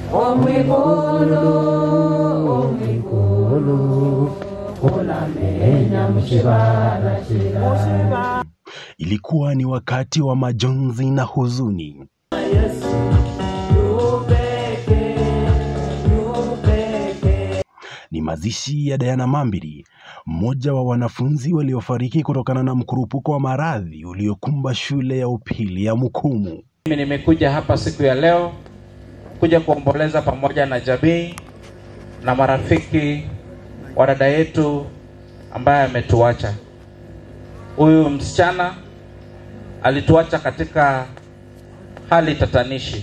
omwikulu omwikulu unamenya mushibala shira Ilikuwa ni wakati wa majonzi na huzuni. yesu yupeke yupeke Ni mazishi ya Diana Mambiri, mmoja wa wanafunzi waliofariki kutokana na mkurupuko wa maradhi uliokumba shule ya upili ya Mukumu. Mimi nimekuja hapa siku ya leo kuja kuomboleza pamoja na jamii na marafiki wa dada yetu ambaye ametuacha. Huyu msichana alituacha katika hali tatanishi.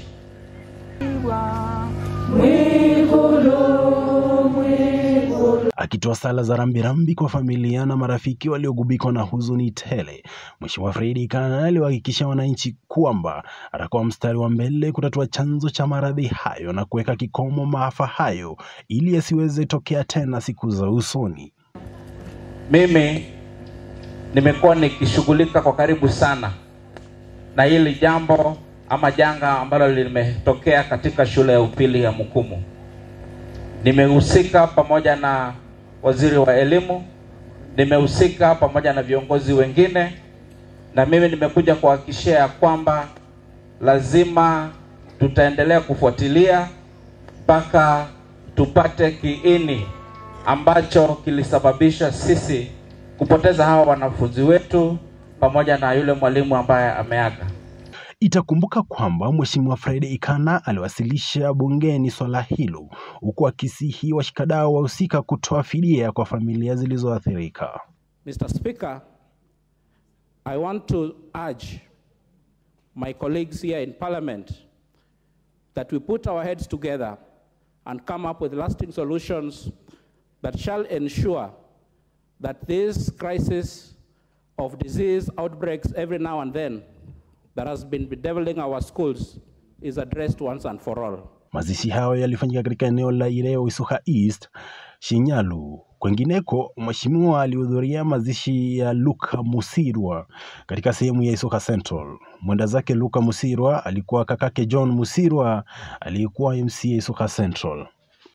Akitoa sala za rambirambi kwa familia na marafiki waliogubikwa na huzuni tele, Mheshimiwa Fredi Kana aliwahakikishia wananchi kwamba atakuwa mstari wa mbele kutatua chanzo cha maradhi hayo na kuweka kikomo maafa hayo ili yasiweze tokea tena siku za usoni. Mimi nimekuwa nikishughulika kwa karibu sana na hili jambo ama janga ambalo limetokea katika shule ya upili ya Mukumu. Nimehusika pamoja na waziri wa elimu, nimehusika pamoja na viongozi wengine, na mimi nimekuja kuhakikishia ya kwamba lazima tutaendelea kufuatilia mpaka tupate kiini ambacho kilisababisha sisi kupoteza hawa wanafunzi wetu pamoja na yule mwalimu ambaye ameaga. Itakumbuka kwamba Mheshimiwa Fred Ikana aliwasilisha bungeni swala hilo huku akisihi washikadau wahusika kutoa fidia kwa familia zilizoathirika. Mr. Speaker, I want to urge my colleagues here in Parliament that we put our heads together and come up with lasting solutions that shall ensure that this crisis of disease outbreaks every now and then that has been bedeviling our schools is addressed once and for all. Mazishi hayo yalifanyika katika eneo la Ireo Isuka East, Shinyalu. Kwengineko, mheshimiwa alihudhuria mazishi ya Luka Musirwa katika sehemu ya Isuka Central. Mwenda zake Luka Musirwa alikuwa kakake John Musirwa aliyekuwa MCA Isuka Central.